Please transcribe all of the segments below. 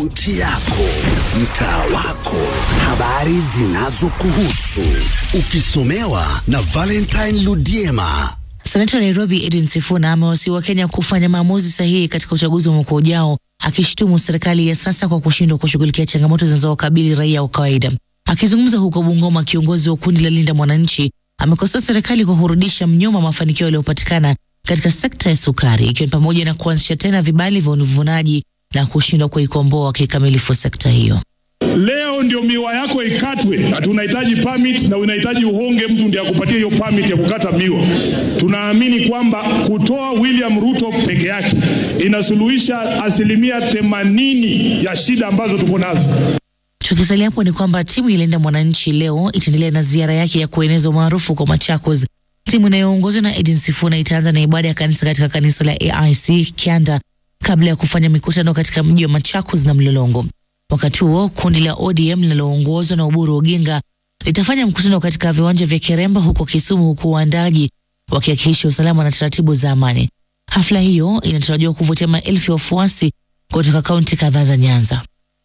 kaunti yako, mtaa wako, habari zinazokuhusu, ukisomewa na Valentine Ludiema. Senata wa Nairobi Edwin Sifuna amewasihi Wakenya kufanya maamuzi sahihi katika uchaguzi wa mwaka ujao, akishutumu serikali ya sasa kwa kushindwa kushughulikia changamoto zinazowakabili raia wa kawaida. Akizungumza huko Bungoma, kiongozi wa kundi la Linda Mwananchi amekosoa serikali kwa kurudisha mnyuma mafanikio yaliyopatikana katika sekta ya sukari, ikiwa ni pamoja na kuanzisha tena vibali vya uvunaji na kushindwa kuikomboa kikamilifu sekta hiyo. Leo ndio miwa yako ikatwe, na tunahitaji permit na unahitaji uhonge mtu ndiye akupatie hiyo permit ya kukata miwa. Tunaamini kwamba kutoa William Ruto peke yake inasuluhisha asilimia themanini ya shida ambazo tuko nazo. Tukisalia hapo ni kwamba timu ya Linda Mwananchi leo itaendelea na ziara yake ya kueneza umaarufu kwa Machakos. Timu inayoongozwa na Edin Sifuna itaanza na ibada ya kanisa katika kanisa la AIC Kianda kabla ya kufanya mikutano katika mji wa Machakos na Mlolongo. Wakati huo kundi la ODM linaloongozwa na Oburu Oginga litafanya mkutano katika viwanja vya Keremba huko Kisumu, huku waandaji wakihakikisha usalama na taratibu za amani. Hafla hiyo inatarajiwa kuvutia maelfu ya wafuasi kutoka kaunti kadhaa za Nyanza.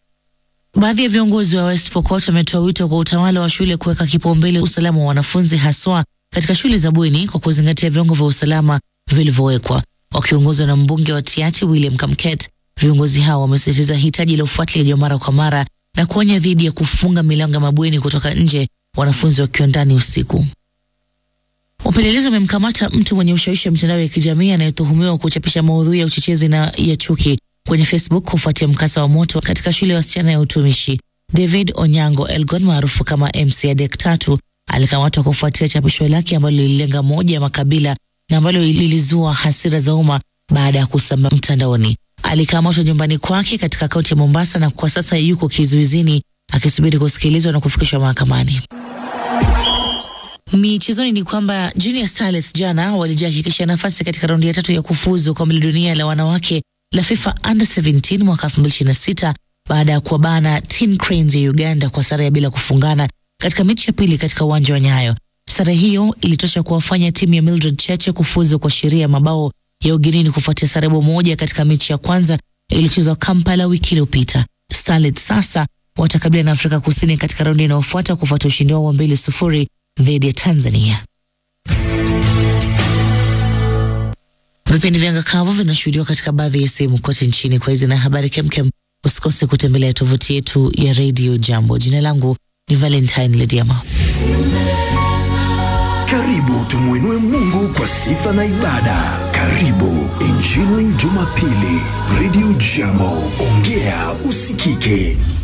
Baadhi ya viongozi wa West Pokot wametoa wito kwa utawala wa shule kuweka kipaumbele usalama wa wanafunzi haswa katika shule za bweni kwa kuzingatia viwango vya usalama vilivyowekwa. Wakiongozwa na mbunge wa Tiati William Kamket, viongozi hao wamesisitiza hitaji la ufuatiliaji wa mara kwa mara na kuonya dhidi ya kufunga milango ya mabweni kutoka nje, wanafunzi wakiwa ndani usiku. Wapelelezi wamemkamata mtu mwenye ushawishi wa mitandao ya kijamii anayetuhumiwa kuchapisha maudhui ya uchochezi na ya chuki kwenye Facebook kufuatia mkasa wa moto katika shule ya wasichana ya utumishi. David Onyango Elgon maarufu kama MC Adek tatu alikamatwa kufuatia chapisho lake ambalo lililenga moja ya makabila na ambalo lilizua hasira za umma baada ya kusambaa mtandaoni. Alikamatwa nyumbani kwake katika kaunti ya Mombasa na kwa sasa yuko kizuizini akisubiri kusikilizwa na kufikishwa mahakamani. Michezoni ni kwamba Junior Starlets jana walijihakikisha nafasi katika raundi ya tatu ya kufuzu kombe la dunia la wanawake la FIFA Under 17 mwaka 2026 baada ya kuwabana Tin Cranes ya Uganda kwa sare ya bila kufungana katika mechi ya pili katika uwanja wa Nyayo. Sare hiyo ilitosha kuwafanya timu ya Mildred Cheche kufuzu kwa sheria ya mabao ya ugenini kufuatia sare bao moja katika mechi ya kwanza iliyochezwa Kampala wiki iliyopita. Starlets sasa watakabiliana na Afrika Kusini katika raundi inayofuata kufuatia ushindi wao wa mbili sufuri dhidi ya Tanzania. Vipindi vya ngakavu vinashuhudiwa katika baadhi ya sehemu kote nchini. Kwa hizi na habari kemkem, usikose kutembelea tovuti yetu ya Radio Jambo. Jina langu ni Valentine Lediama. Karibu tumwinue Mungu kwa sifa na ibada. Karibu Injili Jumapili, Radio Jambo, ongea usikike.